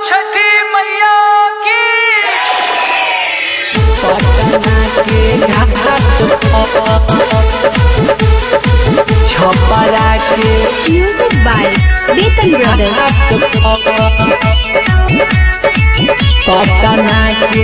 छठी मैया की छपरा के Music by Betan Brothers. Patna के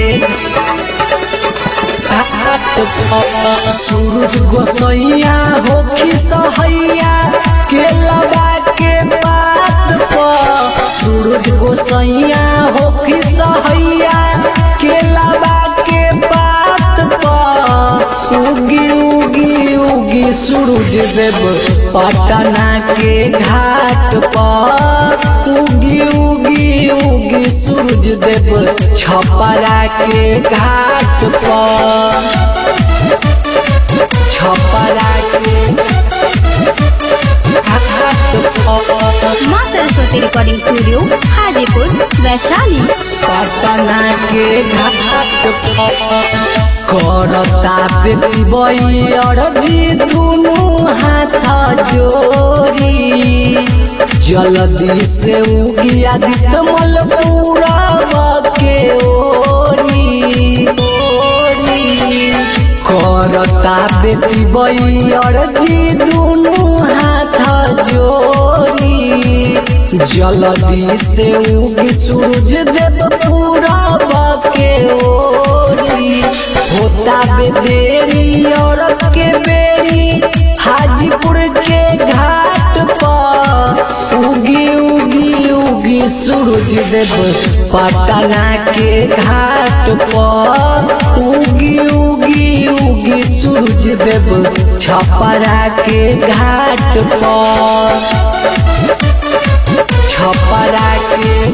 सूरज गोसैया होखी सहैया के लबा के बात पर सूरज गोसैया होखी सहैया के लबा के बात पर उगी उगी उगी सूरज देव पटना के घाट पर उगी उगी उगी सूरज देव छपरा के घाट पर छपरा के घाट पर माँ सरस्वती रिकॉर्डिंग स्टूडियो हाजीपुर वैशाली पटना के घाट करता बेटी बई जी दुनू हाथ जोड़ी जल्दी से उगी आदित्य मल पूरा के ओरी ओरी करता बेटी बई जी दुनू हाथ जोड़ी जल्दी से उगी सूरज देव पूरा के ओरी होता बेदेरी और के बेरी हाजीपुर के घाट पर उगी उगी उगी सूरज देव पटना के घाट पर उगी उगी उगी सूरज देव छपरा के घाट पर छपरा के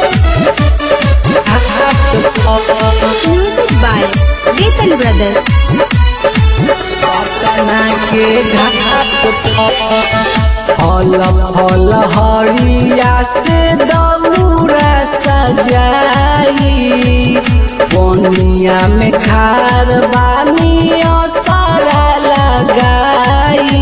घाट पर Music by Betan Brothers. Patna के घाट पर फल फल हरिया से दौरा सजाई पनिया में खार बानी सारा लगाई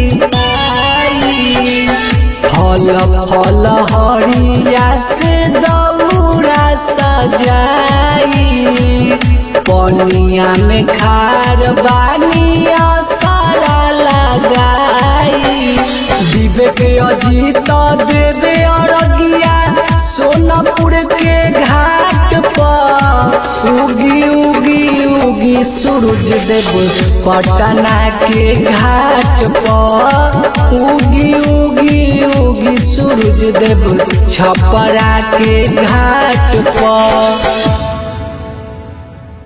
फल फल हरिया से दौरा सजाई पनिया में खार बानिया सारा लगाई विवेक अजीत देवे अरगिया सोनापुर के घाट पर उगी उगी उगी सूरज देव पटना के घाट पर उगी उगी उगी सूरज देव छपरा के घाट पर